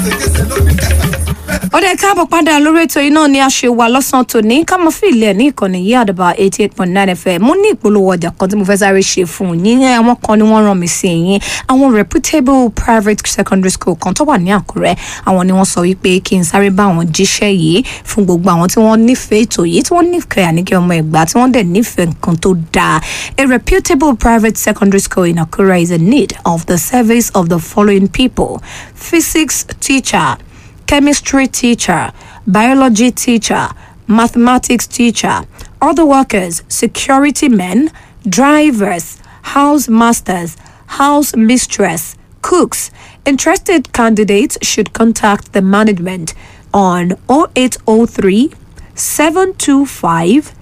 ọdẹ káàbọ̀ padà lórí ètò yìí náà ni a ṣe wà lọ́sàn-án tòní ká mọ fún ilé ẹ̀ ní ìkànnì yìí àdàbà eighty eight point nine fm mo ní ìpolówó ọjà kan tí mo fẹ́ sáré ṣe fún yín ní àwọn kan ni wọ́n rán mi sí yín àwọn reputable private secondary school kan tó wà ní àkúrẹ́ àwọn ni wọ́n sọ wípé kí n sáré bá àwọn jíṣẹ́ yìí fún gbogbo àwọn tí wọ́n nífẹ̀ẹ́ ètò yìí tí wọ́n nífẹ̀ẹ́ àníkẹ́ ọmọ ẹ̀gbá tí wọ́n dẹ̀ nífẹ̀ẹ́ nǹkan tó dáa a reputable private secondary school in Akure is in need of the service of the following people physics teacher chemistry teacher, biology teacher, mathematics teacher, other workers, security men, drivers, house masters, house mistress, cooks. Interested candidates should contact the management on 0803 725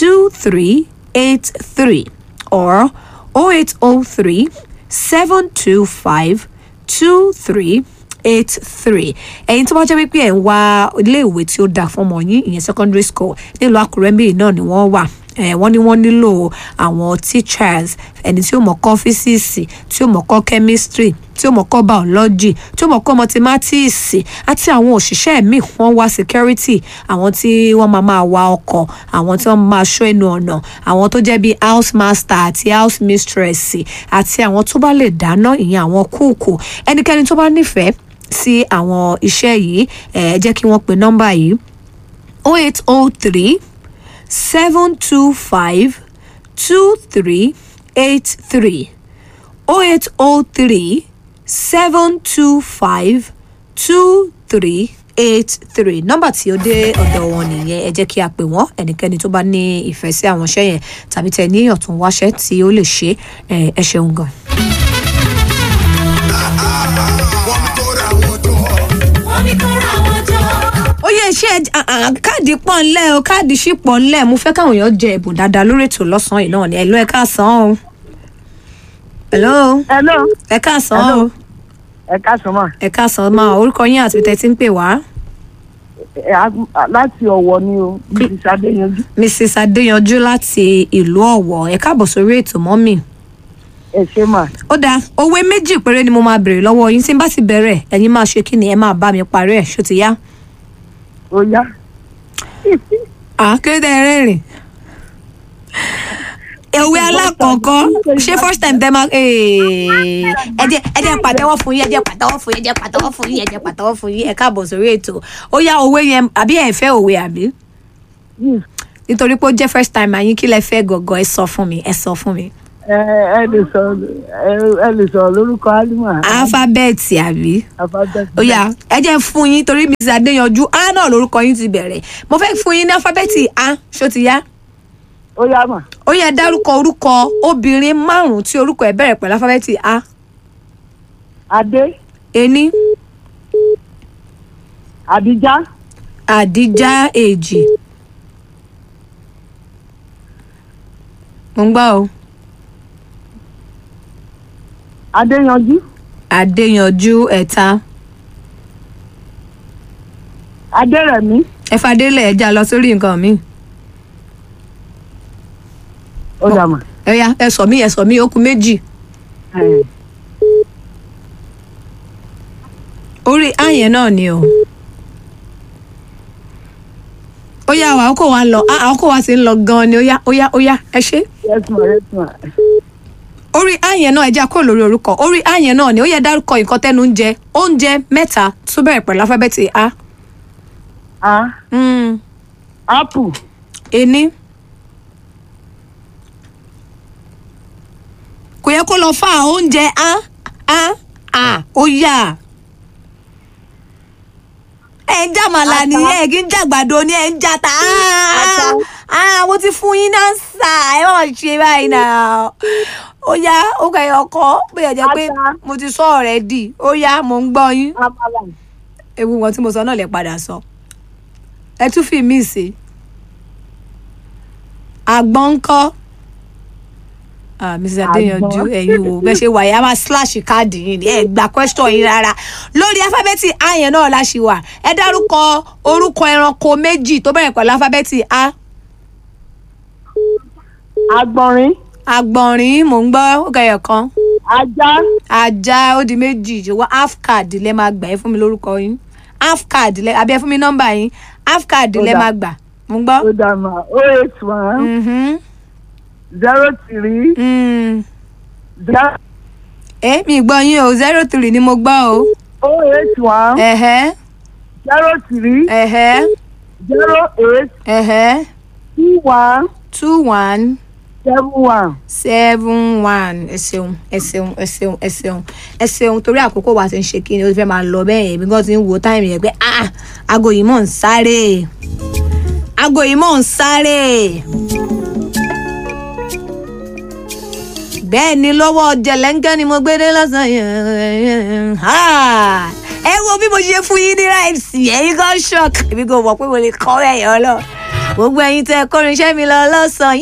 2383 or 0803 725 2383 eight three ẹ̀yin tó bá jẹ́ wípé ẹ̀ ń wá iléèwé tí ó dáa fún ọmọ yín ìyẹn secondary school nílùú àkúrẹ́ bíi náà ni wọ́n wà wọ́n ní wọ́n nílò àwọn teachers ẹni tí ó mọ̀ kọ́ físíìsì tí ó mọ̀ kọ́ chemistry tí ó mọ̀ kọ́ biology tí ó mọ̀ kọ́ mathematics àti àwọn òṣìṣẹ́ míì wọ́n wá security àwọn tí wọ́n máa máa wa ọkọ̀ àwọn tí wọ́n máa ṣọ́ ẹnu ọ̀nà àwọn tó jẹ́ bíi house master àti house mistress àti àwọn tó bá lè dáná ìyẹn àwọn kúùkù ẹnikẹ́ni tó bá nífẹ̀ẹ́ sí àwọn iṣẹ́ yìí ẹ jẹ́ kí wọ́n pe nọ́mbà yìí oh eight oh three seven two five two three eight three oh eight oh three seven two five two three eight three nọ́mbà tí ó dé ọ̀dọ̀ wọn nìyẹn ẹ jẹ́ kí a pè wọ́n ẹnikẹ́ni tó bá ní ìfẹ́ sí àwọn iṣẹ́ yẹn tàbí tẹ ní ọ̀tún wáṣẹ́ tí ó lè ṣe ẹ ṣeun gan. ó yẹ iṣẹ́ káàdì pọ̀ ńlẹ̀ o káàdì ṣì pọ̀ ńlẹ̀ mo fẹ́ káwọn èèyàn jẹ ẹ̀bùn dáadáa lórí ètò lọ́sàn-án yìí náà ni ẹ̀lọ́ ẹ̀ káàsán o. hello. hello. ẹ̀ káàsán o. ẹ káàsán mà. ẹ̀ káàsán máa orúkọ yín àti tẹ̀ tí ń pè wá. Ẹ, a- láti ọ̀wọ̀ ni o mrs adéyanjú mrs adéyanjú láti ìlú ọ̀wọ̀ ẹ̀ káàbọ̀ sórí ètò mọ́mì. ẹ ṣe mà. ó dáa òwe méjì péré ni mo máa béèrè lọ́wọ́ yín tí n bá ti bẹ̀rẹ̀ ẹ̀yin máa ṣe kí ni ẹ máa bá mi parí ẹ̀ ṣó ti yá. ó yá. à kí ló dé ẹ rẹ́rìn. òwe alákọ̀ọ́kọ́ ṣé first time tẹ́ máa ee, ẹ jẹ́ ẹ jẹ́ pàtẹ́wọ́ fún yín ẹ jẹ́ pàtẹ́wọ́ fún yín ẹ jẹ́ pàtẹ́wọ́ fún yín ẹ jẹ́ pàtẹ́wọ́ fún yín ẹ káàbọ̀ sórí ètò ó yá òwe yẹn àbí ẹ fẹ́ òwe àbí Yes. nítorí pé ó jẹ́ first time àyín kí lẹ fẹ́ gọ̀gọ̀ ẹ sọ fún mi ẹ sọ fún mi. ẹ ẹ lè sọ ẹ ẹ lè sọ lórúkọ alima. alifábẹ́ẹ̀tì àbí alifábẹ́ẹ̀tì. ó yá ẹ jẹ́ fún yín torí mrs adéyanjú a náà lórúkọ yín ti bẹ̀rẹ̀ mo fẹ́ fún yín ní alifábẹ́ẹ̀tì a ṣó ti yá ó yá mà. ó yẹ dárúkọ orúkọ obìnrin márùn-ún tí orúkọ ẹ̀ bẹ̀rẹ̀ pẹ̀lú alifábẹ́ẹ̀tì a adé ení adijá àdíjá èjì mo ń gbọ́ o adéyanjú adéyanjú ẹ̀ta adérẹ̀mí ẹ̀fadélẹ̀ ẹ̀já lọ sórí nǹkan mi ó dà mà. ẹ̀yà ẹ̀sọ̀ mi ẹ̀sọ̀ mi ó kù méjì ẹ, orí àyẹn náà ni o ó yá wa àkókò wa ń lọ ah, àkókò wa ti ń lọ gan-an ni ó yá ó yá ó yá ẹ ṣe yes ma yes ma. orí àyẹn náà ẹ jẹ́ kó lórí orúkọ orí àyẹn náà ni ó yẹ dárúkọ nǹkan tẹ́nu ń jẹ oúnjẹ mẹ́ta tó bẹ̀rẹ̀ pẹ̀lú alifábẹ́ẹ̀tì a a mm. apple ení kò yẹ kó lọ fà oúnjẹ a a a ó yá ẹ ń jàmàlà Ata. nìyẹn ẹ kì í jàgbàdo ni ẹ ń jata Ata. ah mo ti fún yín náà sà ẹ má ṣe báyìí náà ó yá ó kẹyọ ọkọ bóyá jẹ pé Ata. mo ti sọ ọ̀rẹ́ dì ó yá mo ń gbọ́ yín amala ewu wọn tí mo sọ náà lè padà sọ ẹ tún fi mí sí àgbọn ńkọ́ ah mrs adéyanjú Àgbọn. ẹ̀yin wo bẹ ṣe wà yà máa slash káàdì yìí ni ẹ gba question yín rárá lórí alifábẹ́ẹ̀tì a yẹn náà la ṣì wà ẹ dárúkọ orúkọ ẹranko méjì tó bẹ̀rẹ̀ pẹ̀lú alifábẹ́ẹ̀tì a agbọnrin àgbọ̀nrín mò ń gbọ́ ó kẹyọ̀ kan ajá ajá ó di méjì ṣùgbọ́n half card lẹ máa gbà ẹ fún mi lórúkọ yín half card lẹ àbí ẹ fún mi nọ́mbà yín half card Ó lẹ dà. máa gbà mo ń gbọ́. ó dà mà o eight one Mhm. zero three Mm. zero ẹ mi gbọ́ yín o zero three ni mo gbọ́ o. o eight one ẹ̀hẹ́ zero three ẹ̀hẹ́ zero eight ẹ̀hẹ́ two one two one seven one. seven one ẹ ṣeun ẹ ṣeun ẹ ṣeun ẹ ṣeun ẹ ṣeun torí àkókò wa ti ń ṣe kí ni ó ti fẹ́ máa lọ bẹ́ẹ̀ èmi gan ti ń wo táìmù yẹn pé ah aago yìí mọ̀ ń sáré aago yìí mọ̀ ń sáré. bẹ́ẹ̀ ni lọ́wọ́ jẹ̀lẹ́ńkẹ́ ni mo gbé dé lọ́sàn-án yẹn Ah! ẹ wo bí mo ṣe fún yín ní ráìsì ẹ̀yin kan shock èmi kò mọ̀ pé mo lè kọ́ ẹ̀yọ́ lọ gbogbo ẹ̀yin tẹ́ kọrin iṣẹ́ mi lọ lọ́sàn-án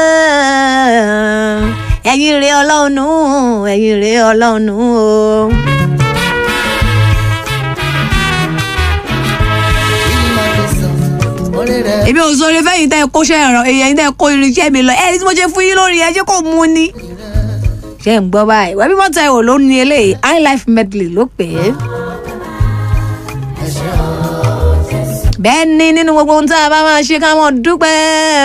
yẹn ẹ̀yin rèé ọlọ́run nù ẹ̀yin rèé ọlọ́run nù o. èmi ò sọ orí fẹ́yìn tẹ́ ẹ kóṣẹ́ ẹ̀rọ èyí tẹ́ ẹ kó irinṣẹ́ mi lọ ẹni tí mo ṣe fún yín lórí ẹ ṣé kò mú ni. ṣé ń gbọ́ báyìí wẹ́bí mọ́tà ẹ̀wò ló ní eléyìí high life medley ló pè é. bẹ́ẹ̀ ni nínú gbogbo ohun tá a bá máa ṣe ká mọ̀ dúpẹ́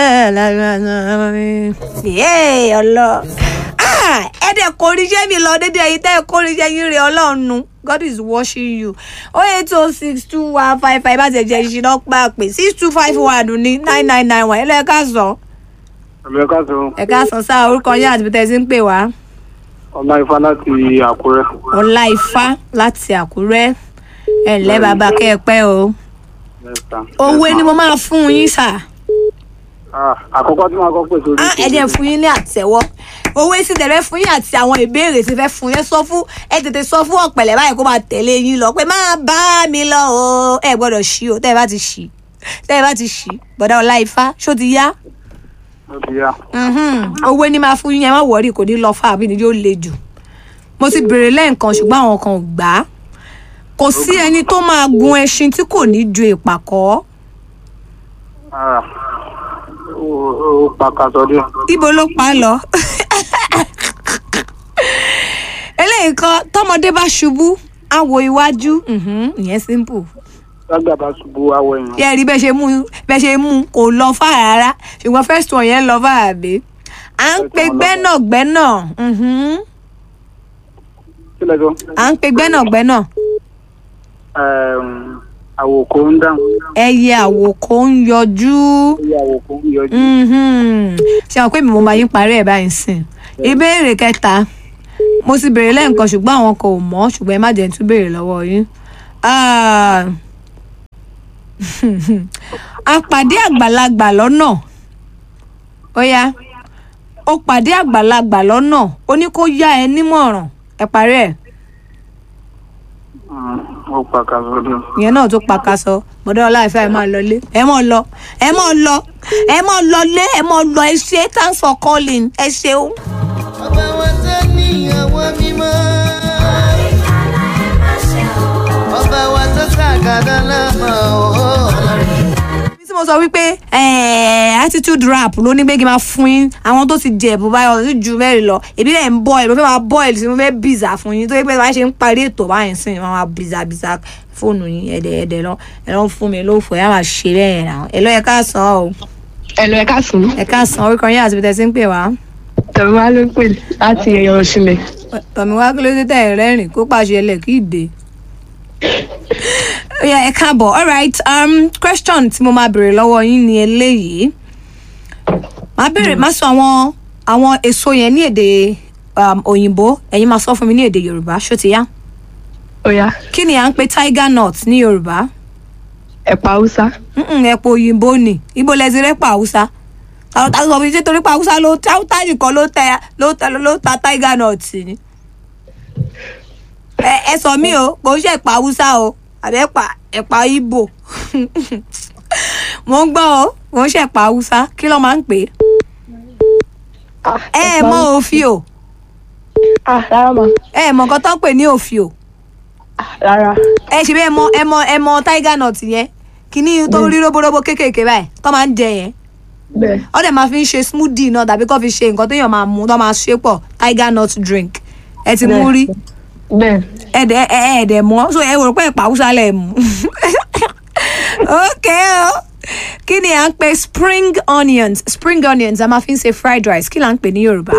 yéé ọlọ ẹ dẹ̀ kó irinṣẹ́ mi lọ dédé ẹ̀yin tẹ́ ẹ kó irinṣẹ́ yín rè ọlọ́run nu God is watching you oh eight oh six two one five five bá ti jẹ́ ìṣiná pa pé six two five one ní nine nine nine one ẹ lọ́ọ́ ká sọ Ẹ̀mí ẹ̀ka sọ ẹ ká sọ sáà orúkọ yín àti bíi ń pè wá ọlá ifá láti Àkúrẹ́. ọlá ifá láti àkúrẹ́ ẹ ǹlẹ́ bàbá kẹ́ ẹ pẹ́ o Mẹ́ta. owó ni mo máa fún yín sà Ah, Àkọ́kọ́ tí màá kọ́ pè sórí. á ẹ jẹ́ fún yín ní àtẹ́wọ́ owó sì tẹ̀lé fún yín àti àwọn ìbéèrè tí fẹ́ fún yín sọ fún ẹ tètè sọ fún ọ̀pẹ̀lẹ̀ báyìí kó máa tẹ̀lé yín lọ pé má bá mi lọ o ẹ gbọ́dọ̀ ṣí o tẹ́ ẹ bá ti ṣí tẹ́ ẹ bá ti ṣí bọ̀dá ọlá ifá ṣó ti yá Ó ti yá. Mhm. owó ní máa fún yín ẹ má wọrí kò ní lọ fún àbí ni yóò le jù mo ti béèrè lẹ́ẹ̀kan ṣùgbọ́n àwọn kan ò gbà á kò sí ẹni tó máa gun ẹṣin tí kò ní ju ìpàkọ́ Ah, Ó ó pàkàtọ̀ díẹ̀. ibo ló pa á lọ eléyìí kan tọmọdé bá ṣubú á wo iwájú mhm, ìyẹn simple Lágbà bá ṣubú awọ èèyàn. yẹ rí bẹ́ẹ̀ ṣe mú bẹ́ẹ̀ ṣe mú kò lọ fà rárá ṣùgbọ́n first one yẹn lọ fà àbí à ń pe gbẹ́nàgbẹ́nà mhm, Kí lẹ sọ? à ń pe gbẹ́nàgbẹ́nà. Ẹ̀m, Àwòkọ́ ń dáhùn. ẹyẹ àwòkọ ń yọjú Ilé àwòkọ́ ń yọjú. Mhm. ṣé àwọn pé mi mo máa yín parí ẹ̀ báyìí sìn ìbéèrè kẹta mo ti béèrè lẹ́ǹkan ṣùgbọ́n àwọn kan ò mọ̀ ṣùgbọ́n ẹ má jẹ́ n tún béèrè lọ́wọ́ yín Ah. a pàdé àgbàlagbà lọ́nà ó yá ó pàdé àgbàlagbà lọ́nà ó ní kó yá ẹ nímọ̀ràn ẹ parí ẹ̀ Mm, Ó pàkàtọ̀ díẹ̀. ìyẹn náà tó pakasọ bọ́dọ̀ ọláìfẹ́ ẹ máa lọlé ẹ máa lọ ẹ máa lọ ẹ máa lọlé ẹ máa lọ ẹ ṣe thanks for calling ẹ ṣeun. ọba wa tó níyàwó mímọ́. ọba wa tó ṣàgàdá lọ́mọ ọlọ́run. bí tí mo sọ wípé eh, attitude rap ló ní pé kí n máa fún yín àwọn tó ti jẹ ẹ̀bùn báyọ̀ sí ju mẹ́rin lọ èmi náà ń bọ̀ ẹ̀ mo fẹ́ máa bọ̀ ẹ̀ sí mo fẹ́ bìzà fún yín tó yẹ pé bá ṣe ń parí ètò báyìí sí ni wọ́n máa bìzà bìzà fóònù yín ẹ̀dẹ̀ ẹ̀dẹ̀ lọ ẹ̀ lọ́ fún mi lófò ẹ̀ á máa ṣe bẹ́ẹ̀ náà ẹ̀ lọ́ yẹ ká san o Ẹ̀lò ẹ̀ka sùn. ẹ̀ ká san orúkọ yín àti bí tẹ̀sí ń pè wá. Tẹ̀mí wá ló ń pè láti ẹ̀yọ̀ sílẹ̀. tọ̀mí wá kí ló dé tẹ̀ rẹ́rìn kó pàṣẹ ẹlẹ̀ kí ìdè. ó yá ẹ káàbọ̀ alright um, question tí mo máa béèrè lọ́wọ́ yín ni eléyìí máa béèrè máa sọ àwọn àwọn èso yẹn ní èdè um, òyìnbó ẹ̀yin máa sọ fún mi ní èdè yorùbá ṣó ti yá Ó yá kí ni à ń pè tiger nut ní yorùbá ẹ̀pà Haúsá. Mm-mm, ẹ̀pọ̀ òyìnbó ni ibo lẹ ti rẹ́pà haúsá àwọn tá a sọ fún mi ṣé torí pa haúsá ló haúsá nìkan ló tẹ ló tẹ ló ta tiger nut ni ẹ ẹ sọ mí o kò ń ṣe ẹ̀pà haúsá o àbí ẹ̀pà ẹ̀pà ibo mo ń gbọ́ o kò ń ṣe ẹ̀pà haúsá kí ló máa ń pè é ẹ ẹ mọ òfìò Ah rárá mà. ẹ ẹ mọ nǹkan tó ń pè ní òfìò Ah rárá. ẹ ṣe bí ẹ mọ ẹ mọ ẹ mọ tiger nut yẹn kìíní tó rí róbóróbó kéékèèké báyìí tó máa ń jẹ yẹn Bẹ́ẹ̀ ó dẹ̀ máa fi ń ṣe smoothie náà tàbí kó fi ṣe nǹkan téèyàn máa mú tó máa ṣe pọ̀ tiger nut drink ẹ ti mú rí bẹ́ẹ̀ ẹ̀dẹ̀ ẹ̀ẹ́dẹ̀ mọ́ so ẹ wò pé ẹ̀pà haúsá lẹ̀ mú ok o kí ni à ń pè spring onions spring onions a máa fi ń ṣe fried rice kí là ń pè ní yorùbá.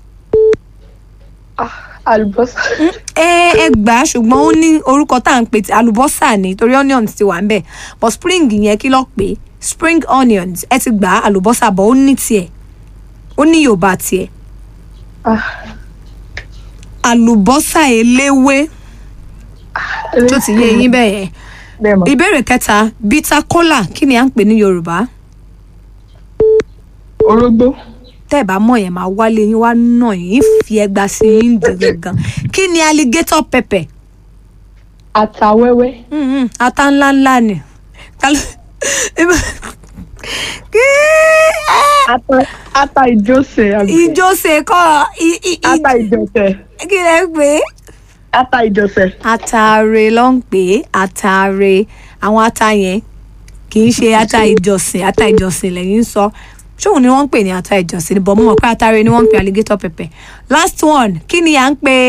ah àlùbọ́sà ẹ ẹ gbà á ṣùgbọ́n ó ní orúkọ tá à ń pè tí àlùbọ́sà ni torí onions ti wà ń bẹ̀ but spring yẹn kí ló pè spring onions ẹ ti gbà á àlùbọ́sà bọ̀ ó ní tiẹ̀ ó ní yorùbá tiẹ̀ ah àlùbọ́sà eléwé tó ti yé yín bẹ́ẹ̀ yẹn bẹ́ẹ̀ mọ̀ ìbéèrè kẹta bitter cola kí ni à ń pè ní yorùbá orógbó tẹ́ ẹ̀ bá mọ̀ yẹn máa wálé yín wá nà yín fi ẹgba sí yín dì gangan kí ni alligator pepper ata wẹ́wẹ́ Mm-mm, ata ńlá ńlá ni Ta ló- kí ata ata ìjọsẹ̀ àbí ìjọsẹ kọ i- i- i- ata ìjọsẹ̀ kí lẹ pé ata ìjọsẹ̀ ataare ló ń pè é ataare àwọn ata yẹn kì í ṣe ata ìjọsìn ata ìjọsìn lẹ́yìn ń sọ ṣóun ni wọ́n ń pè ní ata ìjọsìn ni bọ̀ mo mọ̀ pé ataare ni wọ́n ń pè alligator pepper last one kí ni à ń pè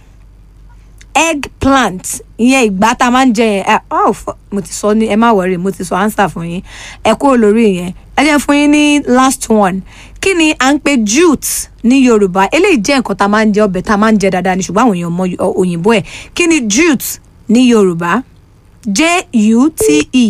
eggplant ìyẹn ìgbà tá a máa ń jẹ yẹn ẹ oh, fu- mo ti sọ ní ẹ má wọrí mo ti sọ answer fún yín ẹ kúrò lórí yẹn ẹ jẹ́ fún yín ní last one kí ni à ń pè jute ní yorùbá eléyìí jẹ́ nǹkan tá a máa ń jẹ ọbẹ̀ tá a máa ń jẹ dáadáa ní ṣùgbọ́n àwọn èèyàn mọ ọ- òyìnbó ẹ̀ kí ni jute ní yorùbá j-u-t-e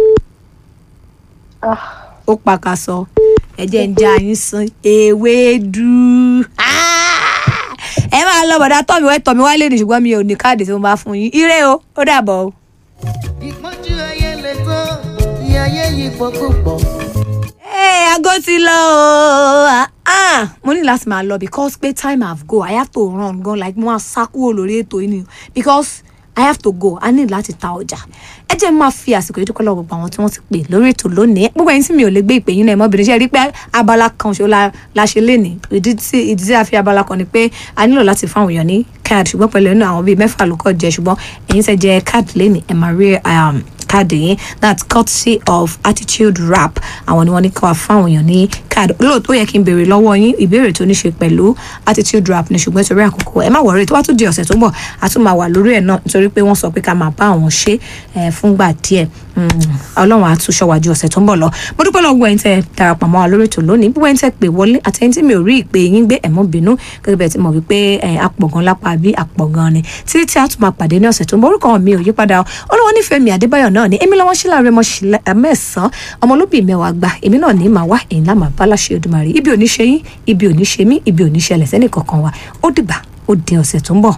ah ó pàkàsọ ẹ jẹ́ ń já yín sán ewédú Ah! ẹ máa lọ bọ̀dá tọ́mi wẹ́ tọ́mi wálé ní ṣùgbọ́n mi ò ní káàdì tí mo bá fún yín ire o ó dàbọ̀ o. ìpọ́njú ayé lè tó ìyá ayé yìí pọ̀ púpọ̀. Hey, aago ti lọ o Ah, ah mo ní láti máa lọ because pé time have go i have to run gan like mo máa sá kúrò lórí ètò yìí ni because i have to go i need láti ta ọjà ẹ jẹ́ máa fi àsìkò yìí dúpẹ́ lọ́wọ́ gbogbo àwọn tí wọ́n ti pè lórí ètò lónìí gbogbo ẹni tí mi ò lè gbé ìpè yín náà mọ́bìnrin ṣe rí pé abala kan ṣo la la ṣe lénìí ìdí tí ìdí tí a fi abala kan ni pé a nílò láti fún àwọn èèyàn ní card ṣùgbọ́n pẹ̀lú ẹnu àwọn bíi mẹ́fà ló kọ́ jẹ ṣùgbọ́n ẹ̀yin tẹ́ jẹ card lénìí ẹ̀ máa rí um, káàdì yín that's courtesy of attitude rap àwọn ni wọ́n ní ká wá fáwọn èèyàn ní káàdì lóòótọ́ ó yẹ kí n béèrè lọ́wọ́ yín ìbéèrè tó ní ṣe pẹ̀lú attitude rap ní ṣùgbọ́n nítorí àkókò ẹ má wọrí tó bá tún di ọ̀sẹ̀ tó ń bọ̀ a tún máa wà lórí ẹ̀ náà nítorí pé wọ́n sọ pé ká máa bá àwọn ṣe é fúngbà díẹ̀ Mm, ọlọ́run á tún ṣọ́ wa ju ọ̀sẹ̀ tó ń bọ̀ lọ mo dúpẹ́ lọ́wọ́ ẹ̀yin tẹ́ darapọ̀ mọ́ wa lórí ètò lónìí gbogbo ẹ̀yin tẹ́ pè wọlé àtẹ̀yìn tí mi ò rí ìpè yín gbé ẹ̀mọ́ bínú gẹ́gẹ́ bẹ́ẹ̀ tí mo wí pé ẹ̀, apọ̀gan lápá bí apọ̀gan ni títí tí a tún máa pàdé ní ọ̀sẹ̀ tó ń bọ̀ orúkọ mi ò yí padà o olówó nífẹ̀ẹ́ mi àdébáyọ̀ náà ni èmi lọ́wọ́ sílá rẹ mọ́ mẹ́sàn-án ọmọlúbì mẹ́wàá gba èmi náà ní màá wá èyí náà màá bá láṣẹ Olódùmarè ibi ò ní ṣe yín ibi ò ní ṣe mí ibi ò ní ṣẹlẹ̀ sẹ́nì kankan wa ó dìgbà ó di ọ̀sẹ̀ tó ń bọ̀.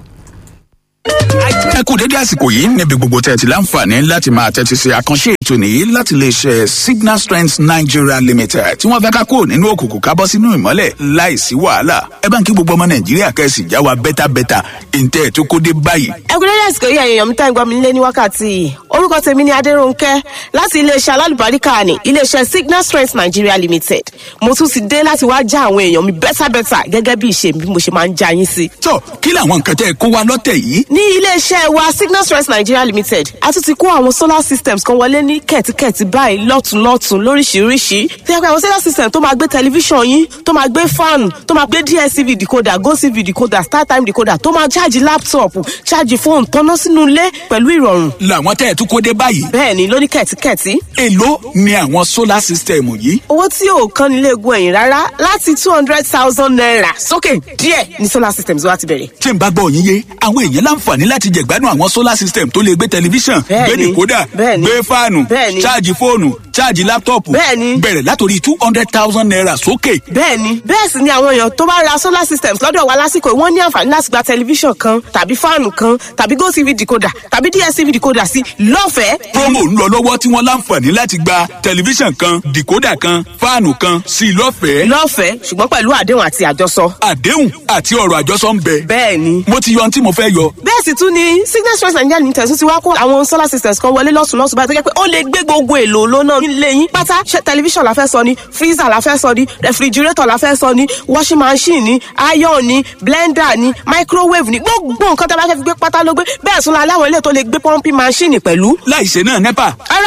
ẹ kú dédé àsìkò yìí níbi gbogbo tẹ́ ẹ ti láǹfààní láti máa tẹ́tí sí àkànṣe ètò nìyí láti lè ṣe signal strength nigeria limited tí wọ́n fẹ́ ká kúrò nínú òkùnkùn ká bọ́ sínú ìmọ́lẹ̀ láìsí wàhálà ẹ bá ń kí gbogbo ọmọ nàìjíríà kẹ́sì já wa bẹ́tàbẹ́tà ìǹtẹ́ ẹ̀ tó kó dé báyìí. ẹkúnlẹ́dẹ́ àsìkò yìí èèyàn mi tá ń gbọ́ mi nílé ní wákàtí yìí orúkọ tèmi ni adéròǹkẹ́ láti iléeṣẹ́ alálùbáríkà ní iléeṣẹ́ signal strength nigeria limited mo tún ti dé láti wá já àwọn èèyàn mi bẹ́tàbẹ́tà gẹ́gẹ́ bí ìṣe mi bí mo ṣe máa ń já yín sí. tó kí làwọn nǹkan tẹ́ ẹ kó wa lọ́tẹ̀ yìí. ní iléeṣẹ́ wa signal strength nigeria limited a tún ti kó àwọn solar systems kan wọlé ní kẹ̀tíkẹ̀tí báyìí lọ́tùnlọ́tùn lóríṣiríṣi tí a pé àwọn solar system tó máa gbé tẹlifíṣàn yín tó máa gbé fan tó máa gbé dstv decoder gotv decoder startime decoder tó máa ṣáàjì laptop ṣáàjì fóònù tọ́ná sínú ilé pẹ̀lú ìrọ̀rùn làwọn tẹ́ ẹ tó kó dé báyìí. bẹ́ẹ̀ ni lóní kẹ̀tíkẹ̀tí èló ni àwọn solar system yìí. owó tí ò kán nílé egun ẹ̀yìn rárá láti two hundred thousand naira sókè díẹ̀ ní solar systems wa ti bẹ̀rẹ̀. tí n bá gbọ́ yín yé àwọn èèyàn láǹfààní láti jẹ̀gbádùn àwọn solar system tó lè gbé tẹlifíṣàn gbé Bẹ́ẹ̀ni. dìkódà Bẹ́ẹ̀ni. gbé fáànù Bẹ́ẹ̀ni. ṣáàjì fóònù ṣáàjì láptọ̀pù Bẹ́ẹ̀ni. bẹ̀rẹ̀ látòrí two hundred thousand naira sókè. bẹ́ẹ̀ni bẹ́ẹ̀ sì ni àwọn èèyàn tó bá ra solar systems lọ́dọ̀ wa lásìkò yìí, wọ́n ní àǹfààní láti gba tẹlifíṣàn kan tàbí fáànù kan tàbí gotv decoder tàbí dstv decoder sí lọ́fẹ̀ẹ́. promo ń lọ lọ́wọ́ tí wọ́n láǹfààní láti gba tẹlifíṣàn kan dìkódà kan fáànù kan sí i lọ́fẹ̀ẹ́. lọ́fẹ̀ẹ́ ṣùgbọ́n pẹ̀lú àdéhùn àti àjọsọ. àdéhùn àti ọ̀rọ̀ àjọsọ ń bẹ. bẹ́ẹ̀ni mo ti yọ ohun tí mo fẹ́ yọ. bẹ́ẹ̀ sì tún ni signal stress nigeria limited tún ti wá kó àwọn solar systems kan wọlé lọ́sùn lọ́sùn báyìí tó jẹ́ pé ó lè gbé gbogbo èlò lónà nílé yín pátá ṣe tẹlifíṣàn la fẹ́ sọ ni freezer la fẹ́ sọ ni refrigerator la fẹ́ sọ ni washing machine ni iron ni blender ni microwave ni gbogbo nǹkan tó bá fẹ́ fi gbé pátá ló gbé bẹ́ẹ̀ tún la láwọn ilé tó lè gbé pumping machine pẹ̀lú. láìṣe náà nepa ara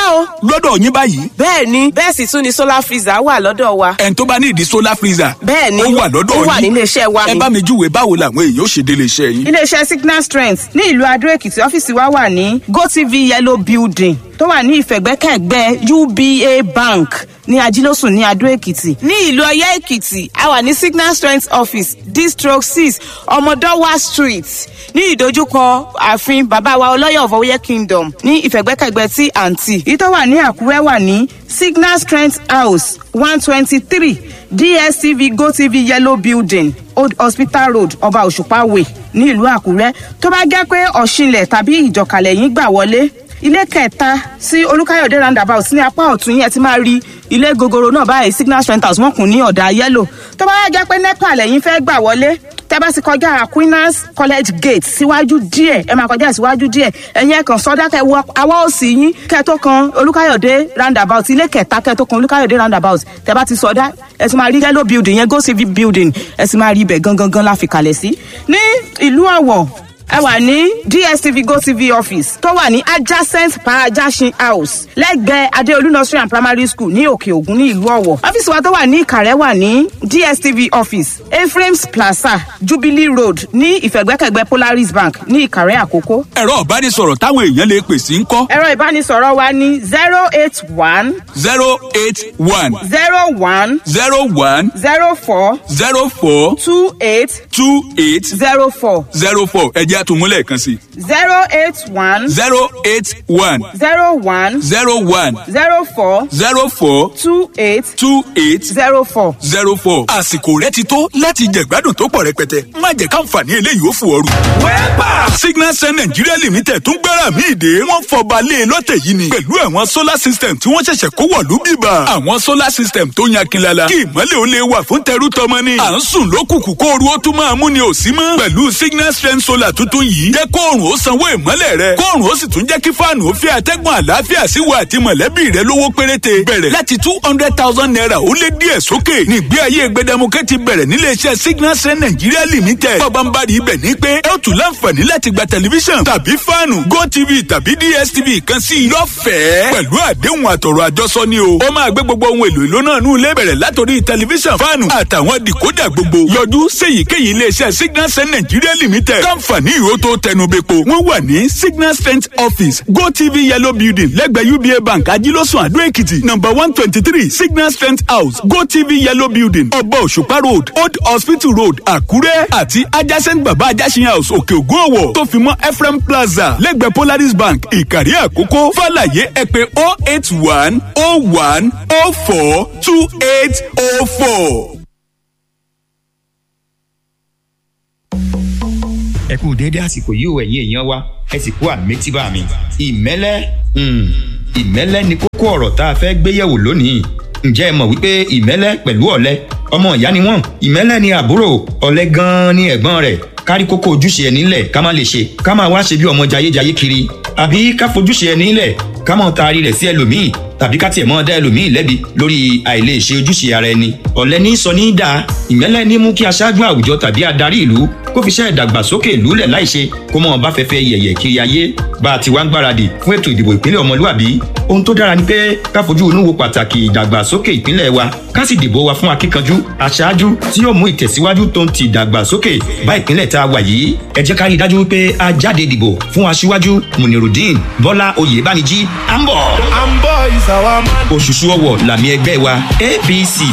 o lọ́dọ̀ yín báyìí bẹ́ẹ̀ ni bẹ́ẹ̀ sì tún ni solar freezer wà lọ́dọ̀ wa ẹni tó bá ní ìdí solar freezer bẹ́ẹ̀ ni ó wà lọ́dọ̀ ó wà yín nílé iṣẹ́ wa ẹ ni. bá mi júwe báwo làwọn èèyàn ó ṣe délé iṣẹ́ yín. iléeṣẹ́ signal strength ní ìlú adó èkìtì ọ́fíìsì wa wà ní gotv yellow building tó wà ní ìfẹ̀gbẹ́kẹ̀gbẹ́ uba bank ní ajílósùn ní adó èkìtì ní ìlú ọyẹ́ èkìtì a wà ní signal strength office district six ọmọdọ́wà street ní ìdojúkọ ààfin bàbá wa ọlọ́yọ̀ of ọyẹ́ kingdom ní ìfẹ̀gbẹ́kẹ̀gbẹ́ tí àǹtí èyí tó wà ní àkúrẹ́ wà ní signal strength house one twenty three dstv gotv yellow building old hospital road ọba òṣùpá way ní ìlú àkúrẹ́ tó bá jẹ́ pé ọ̀ṣinlẹ̀ tàbí ìjọkàlẹ̀ yín gbà wọlé ilé kẹta sí olùkàyọ̀dé roundabout ní apá ọ̀tún yẹn ti máa rí ilé gogoro náà báyìí signal strength house wọ́n kùn ní ọ̀dà yẹ́lò tó bá jẹ́ pé nepa lẹ́yìn fẹ́ gbà wọlé tẹ́ bá ti kọjá aquinas college gate síwájú díẹ̀ ẹ máa kọjá síwájú díẹ̀ ẹ̀yin ẹ̀kan sọ́dá kẹ wọ awọ́ òsì yín kẹ tó kan olùkàyọ̀dé roundabout ilé kẹta kẹ tó kan olùkàyọ̀dé roundabout tẹ́ bá ti sọ́dá ẹ ti máa rí yellow building yẹn go civic building ẹ ti máa rí ibẹ̀ gangan gan la fi kalẹ̀ sí ní ìlú ọ̀wọ̀ ẹ wà ní dstv gotv office tó wà ní adjacent parajasin house lẹ́gbẹ̀ẹ́ adeolu nursery and primary school ní òkè ògùn ní ìlú ọ̀wọ̀ ọ́fíìsì wa tó wà ní ìkàrẹ́ wà ní dstv office ephraim's plaza jubilee road ní ìfẹ̀gbẹ́kẹ̀gbẹ́ polaris bank ní ìkàrẹ́ àkókò ẹ̀rọ ìbánisọ̀rọ̀ táwọn èèyàn lè pè sí ń kọ́ ẹ̀rọ ìbánisọ̀rọ̀ wa ní zero eight one zero eight one zero one zero one zero four zero four two eight two eight zero four zero four ẹ̀jẹ̀ àtúmúlẹ̀ kan sí zero eight one zero eight one zero one zero one zero four zero four two eight two eight zero four. zero four. àsìkò rẹ ti tó láti jẹ̀gbádùn tó pọ̀ rẹpẹtẹ má jẹ́ káǹfààní eléyìí ó fò ooru. wẹ́pà signal sun nigeria limited tún gbára mi ìdè wọ́n fọba lé e lọ́tẹ̀ yìí ni pẹ̀lú àwọn solar system tí wọ́n ṣẹ̀ṣẹ̀ kó wọ̀lú bíbà. àwọn solar system tó yan kinlala kí ìmọ̀lẹ̀ ó lè wà fún tẹrú tọmọ ni. à ń sùn lókùnkùn kó ooru ó tún máa mú ni ò sí mọ́. pẹ̀lú signal strength solar tuntun yìí jẹ́ kóòrùn ó sanwó ìmọ̀lẹ̀ rẹ kóòrùn ó sì tún jẹ́ kí fáànù ó fi àtẹ́gùn àlàáfíà sí wa àti mọ̀lẹ́bí rẹ lówó péréte bẹ̀rẹ̀ láti two hundred thousand naira ó lé díẹ̀ sókè nígbé ayé gbẹdẹmukẹ́ ti bẹ̀rẹ̀ níléeṣẹ́ signal strength nigeria limited bọ́bánbárì ibẹ̀ ní pé ẹ ó tún láǹfààní láti gba tẹlifíṣàn tàbí fáànù gotv tàbí dstv kan sí i lọ́fẹ̀ẹ́ pẹ̀lú àdéhùn àtọ̀rọ̀ àjọsọ ni o ó máa gbé gbogbo ohun èlò ìlú náà nù ilé bẹ̀rẹ̀ látòrí tẹlifíṣàn fáànù àtàwọn dìkódà gbogbo yọjú séyìíkéyìí iléeṣẹ́ signal strength nigeria limited káǹfààní ìró tó tẹnubẹ́po wọ́n wà ní signal strength office gotv yellow building lẹ́gbẹ̀ẹ́ uba bank ajílọ́sùn àdó èkìtì number one twenty three signal strength house gotv yellow building ọba òṣùpá road old hospital road àkúrẹ́ àti adjacent baba ajásin house òkè ògùn ọ̀wọ̀ tó fi mọ́ ephraim plaza lẹ́gbẹ̀ẹ́ polaris bank ìkàrí àkókò fàlàyé ẹ pé oh eight one oh one oh four two eight oh four. ẹ kú déédé àsìkò yìí ò ẹ̀yin èèyàn wa ẹ sì kú àmẹ́tíbà mi. ìmẹ́lẹ́ mm, ìmẹ́lẹ́ ni kókó ọ̀rọ̀ tá a fẹ́ gbé yẹ̀wò lónìí. ǹjẹ́ ẹ mọ̀ wípé ìmẹ́lẹ́ pẹ̀lú ọ̀lẹ ọmọ ìyá ni wọ́n ìmẹ́lẹ́ ni àbúrò ọ̀lẹ gan-an ni ẹ̀gbọ́n rẹ̀ kárí kókó ojúṣe ẹ̀ nílẹ̀ ká má lè ṣe ká máa wá ṣe bí ọmọ jayéjayé kiri àbí ká fojúṣe ẹ̀ nílẹ̀ ká máa taari rẹ̀ sí ẹlòmíì tàbí ká tiẹ̀ mọ́ dá ẹlòmíì lẹ́bi lórí àìlèṣe ojúṣe ara ẹni ọ̀lẹ ní sọ ní dáa ìmẹ́lẹ́ ní mú kí aṣáájú àwùjọ tàbí adarí ìlú kó fi iṣẹ́ ìdàgbàsókè ìlú lẹ̀ láìṣe kó mọ̀ bá fẹ́fẹ́ yẹ̀yẹ̀ kiri ayé bá a ti wá ń gbáradì fún ètò ìdìbò ìpínlẹ̀ ọmọlúwàbí ohun tó dára ni pé ká fojú inú wo pàtàkì ìdàgbàsókè ìpínlẹ̀ wa ká sì dìbò wa fún akíkanjú aṣáájú tí yóò mú ìtẹ̀síwájú tó ń ti ìdàgbàsókè bá ìpínlẹ̀ tá a wà yìí ẹ jẹ́ ká rí i dájú wípé a jáde dìbò fún aṣíwájú munirudeen bọ́lá oyèbániji à ń bọ̀. and boys our man. òṣùṣù ọwọ̀ làmì ẹgbẹ́ wa apc